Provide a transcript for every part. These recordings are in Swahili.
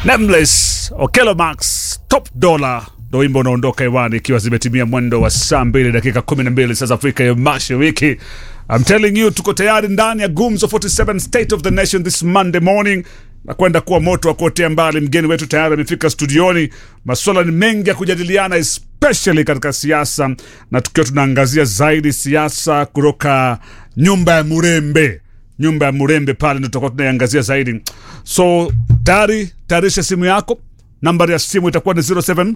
Nameless, Okello Max, Top Dollar ndo wimbo unaondoka hewani ikiwa zimetimia mwendo wa saa mbili dakika 12 saa za Afrika ya Mashariki. I'm telling you tuko tayari ndani ya Gumzo 47 State of the Nation this Monday morning na kwenda kuwa moto wa kuotea mbali. Mgeni wetu tayari amefika studioni. Masuala ni mengi ya kujadiliana, especially katika siasa, na tukiwa tunaangazia zaidi siasa kutoka nyumba ya Murembe nyumba ya Murembe pale ndo tutakuwa tunaiangazia zaidi. So tayari tayarisha simu yako, nambari ya simu itakuwa ni 0793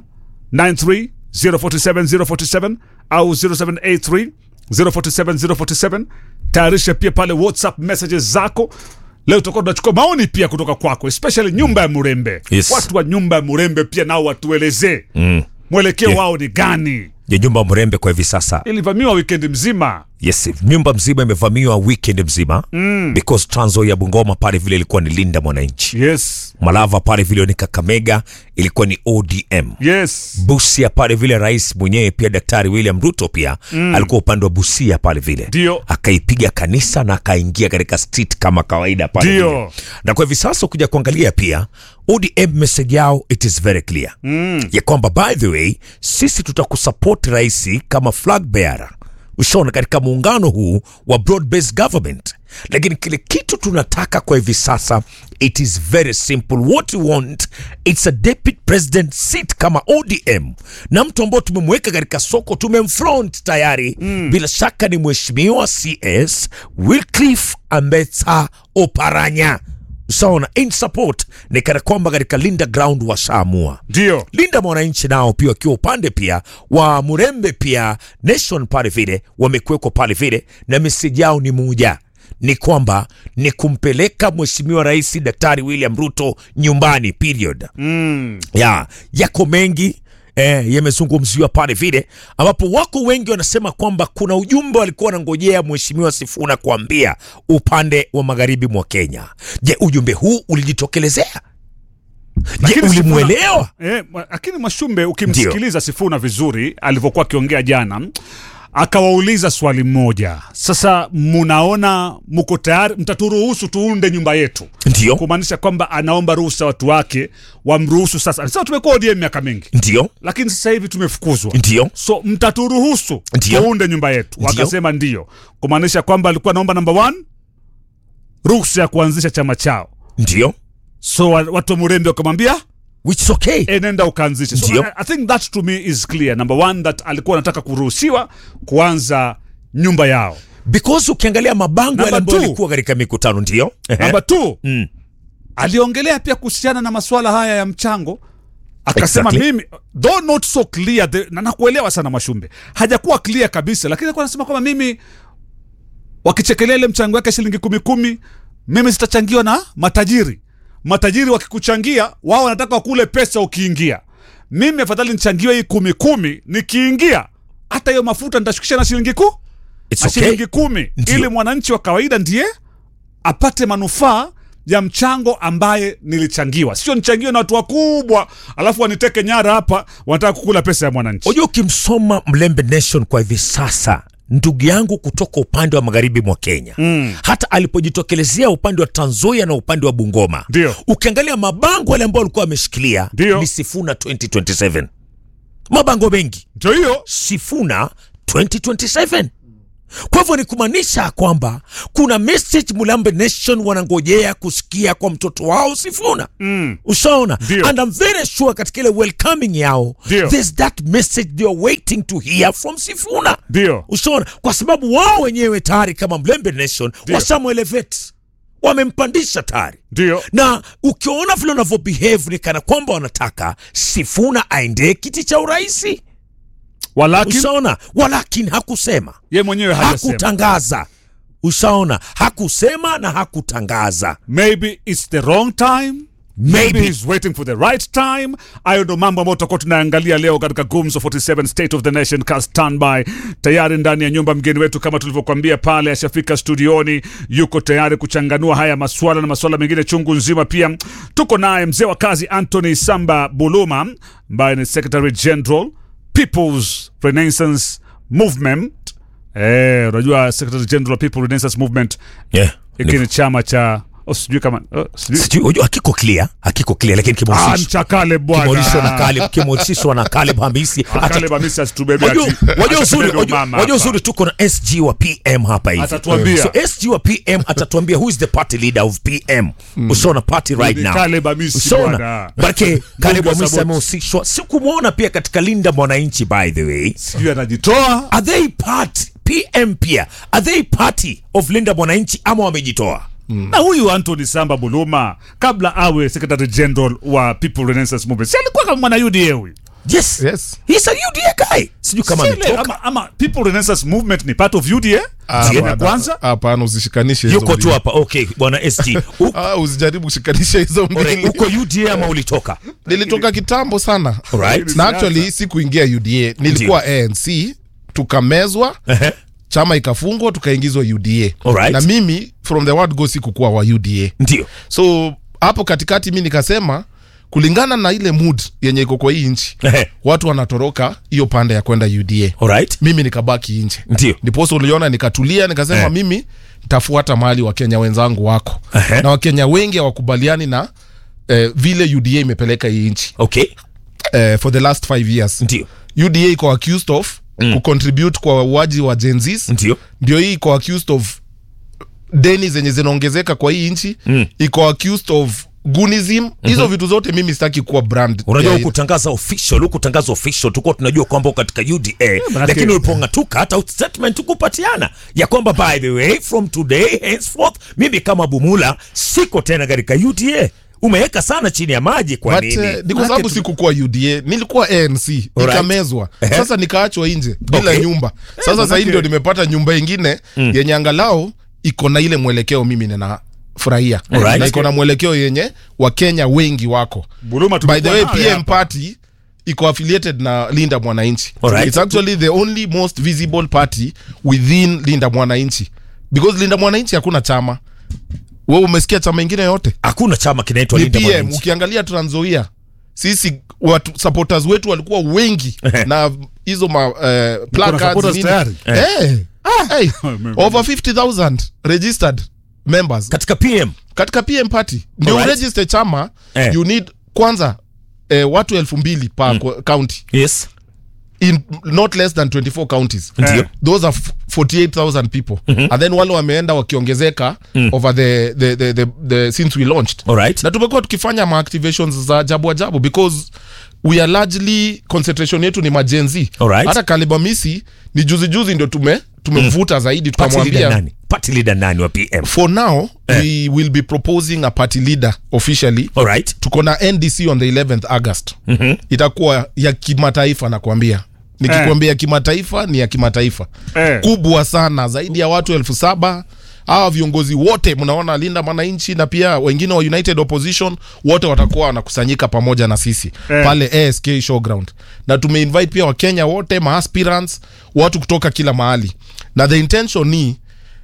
047 047 au 0783 047 047. Tayarisha pia pale WhatsApp messages zako. Leo tutakuwa tunachukua maoni pia kutoka kwako, especially nyumba ya Murembe. Yes. Watu wa nyumba ya Murembe pia nao watuelezee Mm. mwelekeo Yeah. wao ni gani. ya nyumba mrembe kwa hivi sasa Ilivamiwa wikendi mzima yes nyumba mzima imevamiwa weekend mzima mm. because transo ya bungoma pale vile ilikuwa ni linda mwananchi yes, malava pale vile ni kakamega ilikuwa ni odm yes. busia pale vile rais mwenyewe pia daktari william ruto pia mm. alikuwa upande wa busia pale vile Ndio. akaipiga kanisa na akaingia katika street kama kawaida pale Ndio. vile. na kwa hivi sasa ukija kuangalia pia odm message yao it is very clear mm. ya kwamba by the way sisi tutakusupport raisi kama flag bearer ushaona katika muungano huu wa broad based government lakini kile kitu tunataka kwa hivi sasa it is very simple what we want it's a deputy president seat kama odm na mtu ambao tumemweka katika soko tumemfront tayari mm. bila shaka ni mheshimiwa cs wilcliff ambetsa oparanya saona in support ni kana kwamba katika linda ground washaamua Ndio. linda mwananchi nao pia wakiwa upande pia wa murembe pia nation pale vile wamekuwekwa pale vile na meseji yao ni moja ni kwamba ni kumpeleka mheshimiwa rais daktari william ruto nyumbani period Mm. ya yako mengi eh, yamezungumziwa pale vile ambapo wako wengi wanasema kwamba kuna ujumbe walikuwa wanangojea mheshimiwa Sifuna kuambia upande wa magharibi mwa Kenya. Je, ujumbe huu ulijitokelezea? Je, Lakini ulimwelewa? Eh, ma- lakini Mashumbe ukimsikiliza Sifuna vizuri alivyokuwa akiongea jana, akawauliza swali moja, sasa munaona mko tayari, mtaturuhusu tuunde nyumba yetu? Ndio, Kumaanisha kwamba anaomba ruhusa watu wake wamruhusu. Sasa anasema tumekuwa ODM miaka mingi, ndio, lakini sasa hivi tumefukuzwa, ndio, so mtaturuhusu Ndio. tuunde nyumba yetu? Ndio. Wakasema ndio, kumaanisha kwamba alikuwa anaomba number one, ruhusa ya kuanzisha chama chao. ndio, So wa- watu wa Murembe wakamwambia which is okay. e, nenda ukaanzishe. So, Ndio. I, I think that to me is clear. Number one that alikuwa anataka kuruhusiwa kuanza nyumba yao. Because ukiangalia mabango Number yale ambayo two. yalikuwa katika mikutano ndio. Ehe. Number two, Mm. aliongelea pia kuhusiana na masuala haya ya mchango akasema Exactly. mimi though not so clear the, na nakuelewa sana Mashumbe, hajakuwa clear kabisa, lakini alikuwa anasema kwamba mimi wakichekelea ile mchango wake shilingi kumi kumi, mimi zitachangiwa na matajiri. Matajiri wakikuchangia wao wanataka wakule pesa ukiingia, mimi afadhali nichangiwe hii kumi kumi, nikiingia hata hiyo mafuta nitashukisha na shilingi ku It's na okay. shilingi kumi Ndio. ili mwananchi wa kawaida ndiye apate manufaa ya mchango ambaye nilichangiwa, sio nichangiwe na watu wakubwa alafu waniteke nyara hapa, wanataka kukula pesa ya mwananchi. Unajua, ukimsoma Mlembe Nation kwa hivi sasa, ndugu yangu kutoka upande wa magharibi mwa Kenya mm. hata alipojitokelezea upande wa Trans Nzoia na upande wa Bungoma, Ndio. ukiangalia mabango yale ambayo alikuwa ameshikilia Ndio. ni Sifuna 2027 mabango mengi Ndio hiyo Sifuna 2027. Kwa hivyo ni kumaanisha kwamba kuna message Mulambe Nation wanangojea kusikia kwa mtoto wao Sifuna mm. Ushaona, Ndio. and I'm very sure katika ile welcoming yao Ndio. there's that message they are waiting to hear from Sifuna. ndio Ushaona, kwa sababu wao wenyewe tayari kama Mlembe Nation Ndio. washamuelevate, wamempandisha tayari ndio na ukiona vile wanavyo behave ni kana kwamba wanataka Sifuna aendee kiti cha uraisi. walakini Ushaona, walakini hakusema, ye mwenyewe hajasema. hakutangaza. Ushaona, hakusema na hakutangaza. Maybe it's the wrong time Maybe Maybe. he's waiting for the right time. Hayo ndo mambo ambayo tutakuwa tunaangalia leo katika Gumzo 47 State of the Nation ka standby. Tayari ndani ya nyumba, mgeni wetu kama tulivyokuambia pale, ashafika studioni, yuko tayari kuchanganua haya maswala na maswala mengine chungu nzima. Pia tuko naye mzee wa kazi Anthony Samba Buluma ambaye ni Secretary General People's Renaissance Movement. Eh, unajua Secretary General People Renaissance Movement Yeah. hiki ni chama cha oh, sijui kama oh, sijui sijui unajua hakiko clear hakiko clear lakini ah, kimehusishwa mchakale kimehusishwa na bwana Caleb kimehusishwa na Caleb Hamisi Ah, Hata- Caleb Hamisi asitubebe Wajua- ati- wajua ati uzuri tubebe wajua- umama wajua hapa. uzuri tuko na SG wa PM hapa hivi Atatuambia. so SG wa PM atatuambia who is the party leader of PM ushaona party right Ni now Caleb Hamisi ushaona bwana. manake Caleb Bunge Hamisi Saboti. amehusishwa sikumwona pia katika Linda Mwananchi by the way sijui anajitoa are they part PM pia are they party of Linda Mwananchi ama wamejitoa na huyu Anthony Samba Buluma kabla awe secretary general wa People Renaissance Movement si alikuwa kama mwana UDA huyu yes Yes. he's a UDA guy sijui kama Si ile, ametoka ama, ama People Renaissance Movement ni part of UDA Ah, Kenya hapana. kwanza Hapana, usishikanishe hizo yuko tu mbili. hapa okay bwana SG U- Ah, usijaribu kushikanisha hizo Alright, mbili. uko UDA ama ulitoka Nilitoka kitambo sana. Alright. Na actually sikuingia UDA, nilikuwa ANC, tukamezwa, Ehe. chama ikafungwa, tukaingizwa UDA. Alright. Na mimi from the word go sikukuwa wa UDA. ndio So hapo katikati mi nikasema kulingana na ile mood yenye iko kwa hii nchi, Ehe. watu wanatoroka hiyo pande ya kwenda UDA. alright Mimi nikabaki nje. ndio ndiposa uliona nikatulia nikasema Eh. mimi nitafuata mahali wakenya wenzangu wako Ehe. na wakenya wengi hawakubaliani na eh, vile uda imepeleka hii nchi okay eh, for the last five years ndio uda iko accused of mm. kucontribute kwa uaji wa jenzis ndio ndio hii iko accused of deni zenye zinaongezeka kwa hii nchi mm. iko accused of gunism hizo vitu zote mimi sitaki kuwa brand unajua ya- hukutangaza official hukutangaza official tulikuwa tunajua kwamba uko katika uda manake- lakini ulipong'atuka hata statement tukupatiana ya kwamba by the way from today henceforth mimi kama bumula siko tena katika uda umeweka sana chini ya maji kwa But, nini eh, ni kwa sababu sikukuwa uda nilikuwa anc ikamezwa Ehe. sasa nikaachwa nje bila Okay. nyumba sasa sahii ndio nimepata nyumba ingine yenye angalau iko na ile mwelekeo mimi ninafurahia Alright. na iko na mwelekeo yenye wakenya wengi wako Buluma by the tumekuwa way nawe pm hapa. party iko affiliated na linda mwananchi Alright. it's actually the only most visible party within linda mwananchi because linda mwananchi hakuna chama we umesikia chama ingine yote hakuna chama kinaitwa ni Linda pm Mwananchi. ukiangalia Trans Nzoia sisi watu supporters wetu walikuwa wengi na hizo ma uh, placards supporters nini. tayari? Eh. Hey, over 50000 registered members katika pm katika pm party ndio Alright. uregister chama Eh. you need kwanza eh, watu elfu mbili per mm. county yes in not less than 24 counties Ndio. Eh. those are f- 48000 people and then wale wameenda wakiongezeka over the, the, the, the, the since we launched alright na tumekuwa tukifanya maactivations za ajabu ajabu because we are largely concentration yetu ni majenzi Alright. hata kalibamisi ni juzi juzi ndio tume tumemvuta zaidi party leader tukamwambia nani party leader nani wa pm for now we will be proposing a party leader officially alright tuko na ndc on the 11th august mm-hmm. itakuwa ya kimataifa nakwambia nikikwambia ya kimataifa ni ya kimataifa Eh. kubwa sana zaidi ya watu elfu saba hawa viongozi wote mnaona linda mwananchi na pia wengine wa united opposition wote watakuwa wanakusanyika pamoja na sisi Eh. pale ask showground na tumeinvite pia wakenya wote maaspirants watu kutoka kila mahali na the intention ni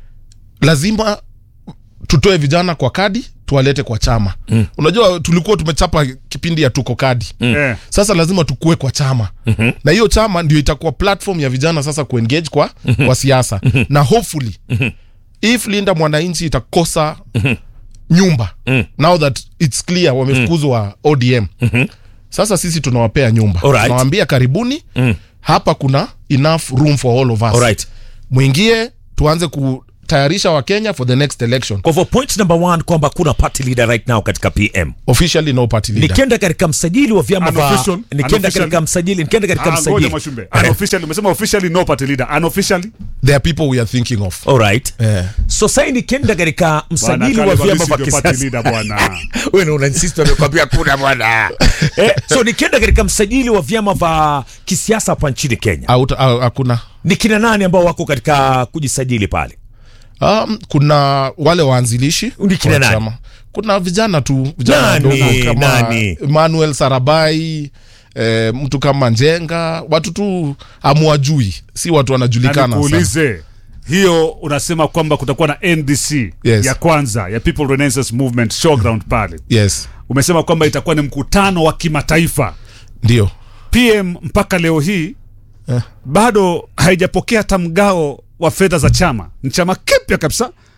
lazima tutoe vijana kwa kadi tuwalete kwa chama mm. unajua tulikuwa tumechapa kipindi ya tuko kadi Eh. sasa lazima tukue kwa chama mm-hmm. na hiyo chama ndio itakuwa platform ya vijana sasa kuengage kwa, mm-hmm. kwa siasa mm-hmm. na hopefully mm-hmm. if linda mwananchi itakosa mm-hmm. nyumba mm. now that its clear wamefukuzwa mm. odm mm-hmm. sasa sisi tunawapea nyumba Alright. tunawaambia karibuni mm. hapa kuna enough room for all of us alright mwingie tuanze kutayarisha wakenya for the next election kwa hivyo point number one kwamba kuna party leader right now katika pm officially no party leader nikienda katika msajili wa vyama vya Unofficial, nikienda unofficial. katika msajili nikienda katika Ah, ngoja msajili Mwashumbe. Unofficially, umesema officially no party leader. Unofficially? there are people we are thinking of alright Eh. so sai nikienda katika Bwana msajili wa Caleb vyama Hamisi vya ndio party kisiasa leader bwana. wewe na unainsist amekwambia kuna bwana eh, so nikienda katika msajili wa vyama vya kisiasa hapa nchini Kenya Auta- au- hakuna ni kina nani ambao wako katika kujisajili pale um, kuna wale waanzilishi Ni kina wa nani? chama. kuna vijana tu vijana Nani? wadogo kama Nani? Emmanuel Sarabai eh, mtu kama Njenga watu tu amuajui si watu Na wanajulikana sana. nikuulize hiyo unasema kwamba kutakuwa na ndc Yes. ya kwanza ya people renaissance movement showground pale yes umesema kwamba itakuwa ni mkutano wa kimataifa ndio pm mpaka leo hii Eh. bado haijapokea hata mgao wa fedha za chama ni chama kipya kabisa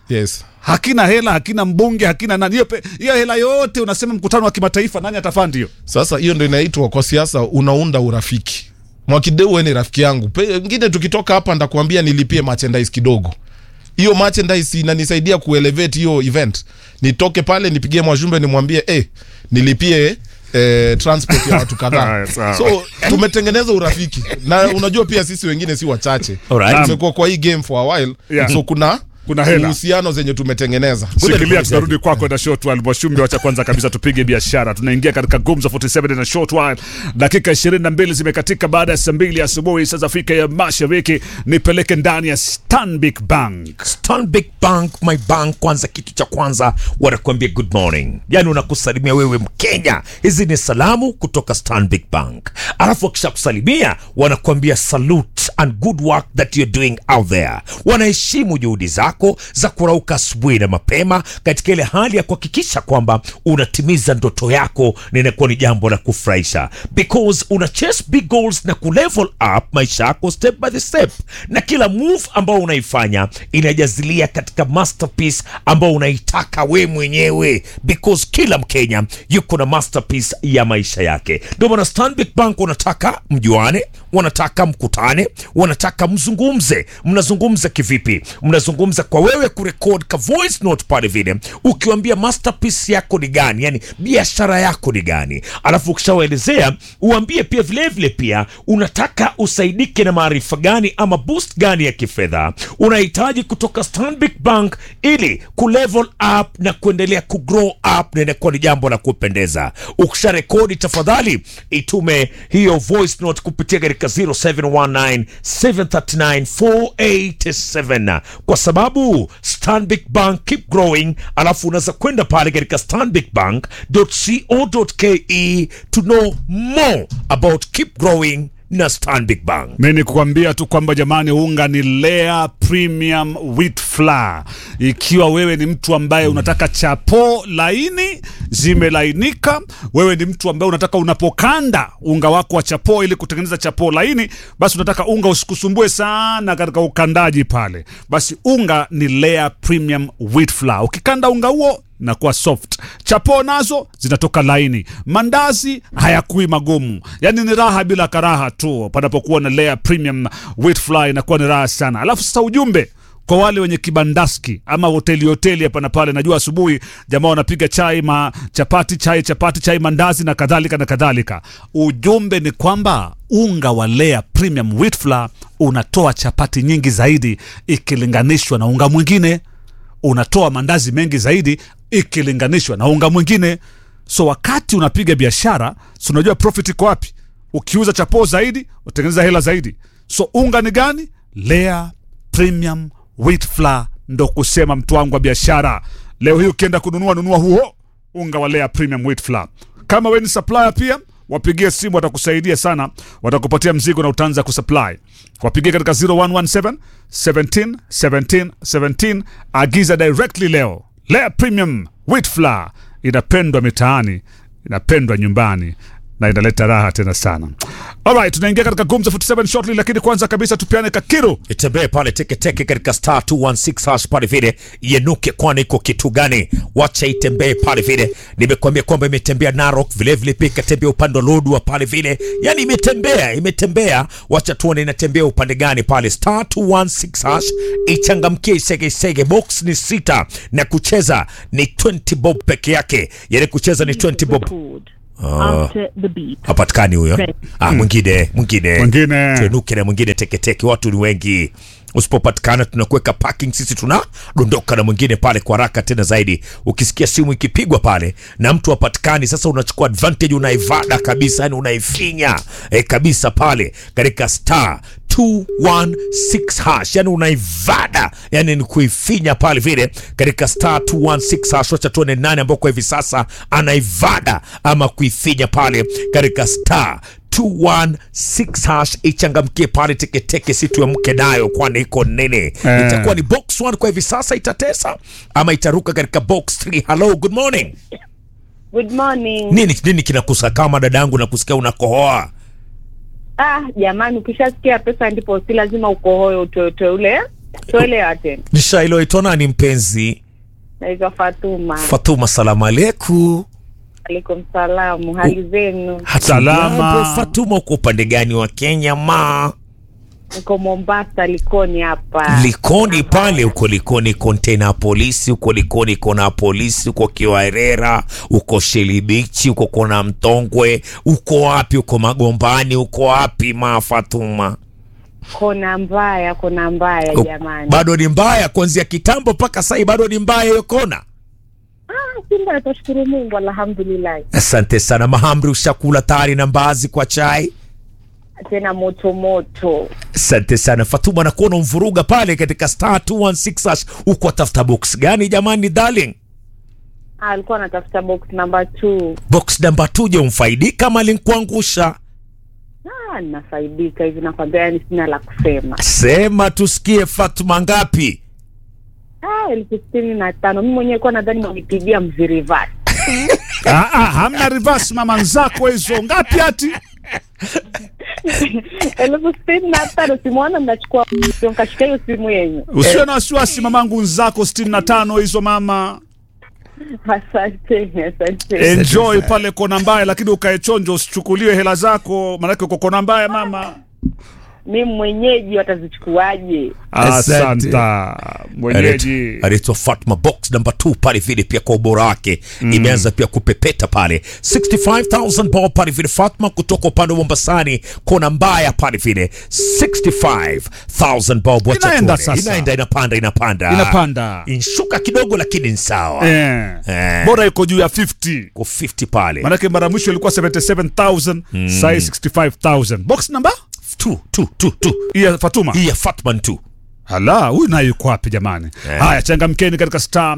yes hakina hela hakina mbunge hakina nani hiyo pe- hiyo hela yote unasema mkutano wa kimataifa nani atafandi hiyo sasa hiyo ndo inaitwa kwa siasa unaunda urafiki mwakideu we ni rafiki yangu pengine tukitoka hapa ndakuambia nilipie merchandise kidogo hiyo merchandise inanisaidia kuelevate hiyo event nitoke pale nipigie mwajumbe nimwambie eh, nilipie eh, transport ya watu kadhaa Haya, sawa. so tumetengeneza urafiki na unajua pia sisi wengine si wachache Alright. tumekuwa kwa hii game for a while Yeah. so kuna Kuna hela. uhusiano zenye tumetengeneza shikilia nikuulize tunarudi kwako na short while washumbi wacha kwanza kabisa tupige biashara tunaingia katika gumzo 47 na short while dakika 22 zimekatika baada ya saa mbili asubuhi saa za afrika ya mashariki nipeleke ndani ya stanbic bank Stanbic Bank, my bank. Kwanza, kitu cha kwanza wanakuambia good morning, yani unakusalimia wewe Mkenya. Hizi ni salamu kutoka Stanbic Bank, alafu wakisha kusalimia wanakuambia salute and good work that you're doing out there. Wanaheshimu juhudi zako za kurauka asubuhi na mapema katika ile hali ya kuhakikisha kwamba unatimiza ndoto yako, na inakuwa ni jambo la kufurahisha because una chase big goals na kulevel up maisha yako step by the step, na kila move ambao unaifanya inajazilia katika masterpiece ambao unaitaka we mwenyewe, because kila Mkenya yuko na masterpiece ya maisha yake. Ndio maana Stanbic Bank wanataka mjuane, wanataka mkutane, wanataka mzungumze. Mnazungumza kivipi? Mnazungumza kwa wewe kurekod ka voice note pale vile, ukiwambia masterpiece yako ni gani, yani biashara yako ni gani, alafu ukishawaelezea uambie pia vilevile vile pia unataka usaidike na maarifa gani ama boost gani ya kifedha unahitaji kutoka Stanbic Bank ili kulevel up na kuendelea kugrow up, na inakuwa ni jambo la kupendeza. Ukisha rekodi, tafadhali itume hiyo voice note kupitia katika 0719 739 487 kwa sababu Stanbic Bank keep growing, alafu unaweza kwenda pale katika stanbicbank.co.ke to know more about keep growing na Stanbic Bank. mi ni kukwambia tu kwamba jamani unga ni Lea premium wheat flour ikiwa wewe ni mtu ambaye unataka chapo laini zimelainika wewe ni mtu ambaye unataka unapokanda unga wako wa chapo ili kutengeneza chapo laini basi unataka unga usikusumbue sana katika ukandaji pale basi unga ni Lea premium wheat flour ukikanda unga huo inakuwa soft chapo nazo zinatoka laini mandazi hayakui magumu yani ni raha bila karaha tu panapokuwa na Lea premium wheat flour inakuwa ni raha sana alafu sasa ujumbe kwa wale wenye kibandaski ama hoteli hoteli hapa na pale najua asubuhi jamaa wanapiga chai ma chapati chai chapati chai mandazi na kadhalika na kadhalika ujumbe ni kwamba unga wa Lea premium wheat flour unatoa chapati nyingi zaidi ikilinganishwa na unga mwingine unatoa mandazi mengi zaidi ikilinganishwa na unga mwingine so wakati unapiga biashara si unajua profit iko wapi ukiuza chapoo zaidi utengeneza hela zaidi so unga ni gani Lea premium wheat flour ndo kusema mtu wangu wa biashara leo hii ukienda kununua nunua huo unga wa Lea premium wheat flour kama we ni supplier pia wapigie simu watakusaidia sana watakupatia mzigo na utaanza kusupply wapigie katika 0117 17 17 17 agiza directly leo Lea premium wheat flour inapendwa mitaani inapendwa nyumbani na inaleta raha tena sana alright tunaingia katika gumzo 47 shortly lakini kwanza kabisa tupiane kakiru itembee pale teketeke katika star 216 hash pale vile yenuke, kwani iko kitu gani? Wacha itembee pale vile. Nimekuambia kwamba imetembea Narok, vile vile pia ikatembea upande wa Lodwar pale vile, yani imetembea imetembea. Wacha tuone inatembea upande gani pale. Star 216 hash ichangamkie, isege isege. Box ni sita na kucheza ni 20 bob peke yake, yani kucheza ni 20 bob. Record after the beep. Hapatikani huyo. Right. Ah, mwingine mwingine Mwingine. tuenuke na mwingine teketeke, watu ni wengi. Usipopatikana tunakuweka parking, sisi tunadondoka na mwingine pale kwa haraka tena zaidi. Ukisikia simu ikipigwa pale na mtu hapatikani, sasa unachukua advantage, unaivada kabisa, yani unaifinya eh, kabisa pale katika star 216 hash, yani unaivada, yani ni kuifinya pale vile katika star 216 hash. Wacha tuone nani ambao kwa hivi sasa anaivada ama kuifinya pale katika star 216 hash ichangamkie pale teketeke, si tuamke nayo, kwani iko nini? Eh. Itakuwa ni box 1 kwa hivi sasa, itatesa ama itaruka katika box 3. Hello, good morning. Good morning. Nini nini kinakusakama dadangu, na kusikia unakohoa? Ah, jamani ukishasikia pesa ndipo si lazima ukohoe utoetoe ule Tuelewa tena. Nishailoitwa nani mpenzi? Naitwa Fatuma. Fatuma, salamu aleku. Alaikum salamu. Hali zenu? Salama. Hatujambo. Fatuma, uko upande gani wa Kenya ma? Niko Mombasa, Likoni hapa. Likoni pale, uko Likoni kontena polisi, uko Likoni kona polisi, uko Kiwaerera, uko Shelibichi, uko kona Mtongwe, uko wapi? Uko Magombani, uko wapi ma Fatuma? Kona mbaya, kona mbaya U- jamani. Bado ni mbaya kuanzia kitambo mpaka sasa, bado ni mbaya hiyo kona. Ah, si mbaya, tunashukuru Mungu, alhamdulillah. Asante sana Mahamri, ushakula tayari na mbaazi kwa chai? Tena moto moto. Asante sana Fatuma, nakuona umvuruga pale katika star 216 hash. Uko tafuta box gani jamani, darling? Ah, alikuwa anatafuta box number 2. Box namba 2 je, umfaidika ama alinkuangusha? Ah, nafaidika hivi nakwambia, yani sina la kusema. Sema tusikie, Fatuma ngapi? Ah, elfu sitini na tano. Mimi mwenyewe kuwa nadhani mwanipigia mzirivati. Ah, ah, hamna reverse mama nzako hizo ngapi ati? elfu sitini na tano simwona mnachukua sio nkashika hiyo simu yenyu Usiwe na wasiwasi mamangu nzako sitini na tano hizo mama. asanteni asanteni Enjoy pale kona mbaya, lakini ukae chonjo, usichukuliwe hela zako, maanake uko kona mbaya mama. mi mwenyeji watazichukuaje Asante. Asanta mwenyeji. anaitwa Fatma box namba 2 pale vile, pia kwa ubora wake imeanza pia kupepeta pale 65000 bao pale vile, Fatma kutoka upande wa Mombasani, kona mbaya pale vile 65000 bao bwacha Inaenda tuone. sasa. inaenda inapanda inapanda Inapanda. inshuka kidogo, lakini ni sawa Eh. Eh. Bora iko juu ya 50. kwa 50 pale Maanake mara mwisho ilikuwa 77000 sai 65000 box number tu tu tu tu hii ya Fatuma. hii ya Fatman tu Hala, huyu naye yuko wapi jamani? Eh. Haya, changamkeni katika star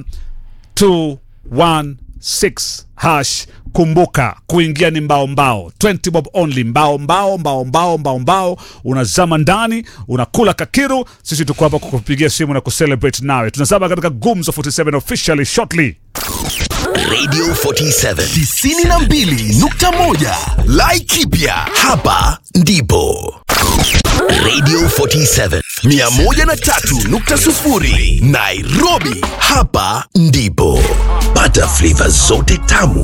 216 hash. Kumbuka kuingia ni mbao mbao, 20 bob only, mbao mbao mbao mbao mbao mbao. Unazama ndani, unakula kakiru. Sisi tuko hapa kukupigia simu na kucelebrate nawe. Tunazama katika Gumzo 47 officially shortly. Radio 47 92.1 Laikipia hapa ndipo Radio 47 103.0 Nairobi hapa ndipo pata flavor zote tamu